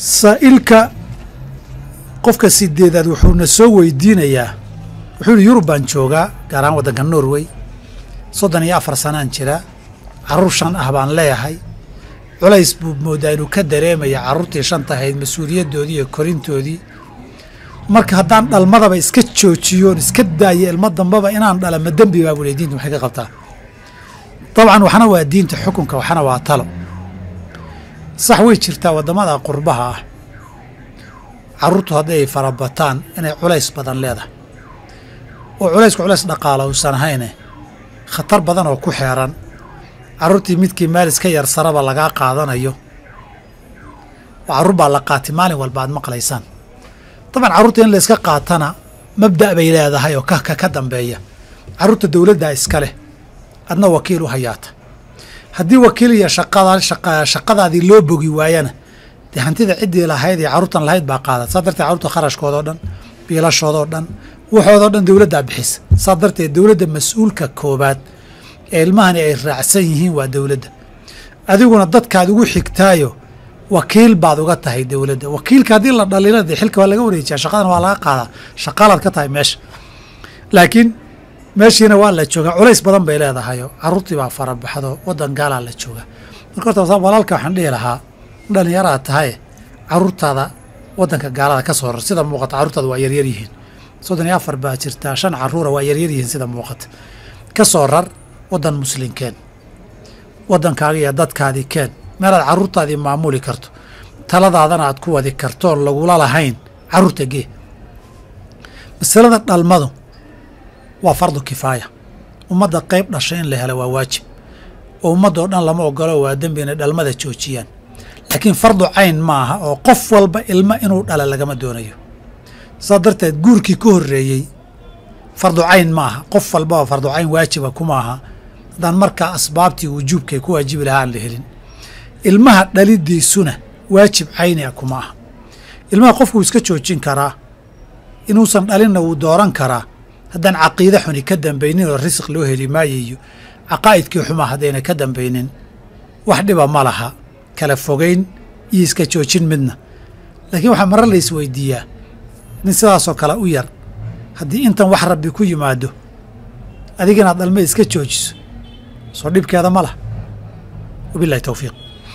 saa'ilka qofka sideedaad wuxuuna soo weydiinayaa wuxuu yihi yurub baan joogaa gaar ahaan waddanka norway soddon iyo afar sanaan jira carruur shan ah baan leeyahay culays buu moodaa inuu ka dareemaya carruurtii shanta ahayd mas-uuliyaddoodii iyo korintoodii marka haddaan dhalmadaba iska joojiyoon iska daayo ilmo dambaba inaan dhala ma dembi baa bule diinta maxay ka qabtaa dabcan waxna waa diinta xukunka waxna waa talo sax way jirtaa waddamada qurbaha ah carruurtu hadday ay farabataan inay culays badan leedahay oo culaysku culays dhaqaala uusan ahayne khatar badan oo ku xeeran carruurtii midkii meel iska yar saraba lagaa qaadanayo carruur baa la qaatay maalin walba aad maqlaysaan dabcan carruurta in la iska qaatana mabda' bay leedahay oo kaka ka dambeeya carruurta dowladdaa iska leh adna wakiil u hayaata haddii wakiil iyo shaqada shaqadaadii loo bogi waayana dee hantida ciddii lahayd iyo carruurtan lahayd baa qaada saa darteed carruurta kharashkoodao dhan biilashoodoo dhan waxoodoo dhan dowladdaa bixisa saa darteed dowladda mas-uulka koobaad ee ilmahani ay raacsan yihiin waa dowladda adiguna dadkaad ugu xigtaayo wakiil baad uga tahay dowladda wakiilka haddii la dhalina dee xilka waa laga wareejiyaa shaqadana waa laga qaadaa shaqaalaad ka tahay meesha laakiin meeshiina waa la joogaa culays badan bay leedahayo carruurtii baa farabaxdo waddan gaalaa la joogaa marka horta walaalka waxaan dhihi lahaa dhalinyaraad tahay carruurtaada waddanka gaalada ka soo rar sida muuqata carruurtaada waa yaryar yihiin soddon iyo afar baa jirtaa shan carruura waa yaryar yihiin sida muuqata ka soo rar waddan muslinkeen waddankaaga iyo dadkaadii keen meelaad carruurtaadii maamuli karto taladaadana aad ku wadi kartoon lagula lahayn carruurta gee masalada dhalmadu waa fardu kifaaya ummadda qayb dhashay in la helo waa waajib oo ummaddoo dhan lama ogolo waa dembi inay dhalmada joojiyaan laakiin fardu cayn maaha oo qof walba ilmo inuu dhala lagama doonayo saa darteed guurkii ka horreeyey fardu cayn maaha qof walbaba fardu cayn waajiba kuma aha haddaan markaa asbaabtii wujuubkay ku waajibi lahaa aan la helin ilmaha dhalidiisuna waajib cayni a kuma aha ilmaha qofkuu iska joojin karaa inuusan dhalinna wuu dooran karaa haddaan caqiide xuni ka dambaynin oo risiq loo heli maayo iyo caqaa'idkii xumaa haddayna ka dambaynin wax dhiba ma laha kala fogayn iyo iska joojin midna laakiin waxaa mare la isweydiiyaa nin sidaasoo kale u yar haddii intan wax rabbi ku yimaado adiga inaad dhalma iska joojiso soo dhibkeeda ma lah wabilahi towfiiq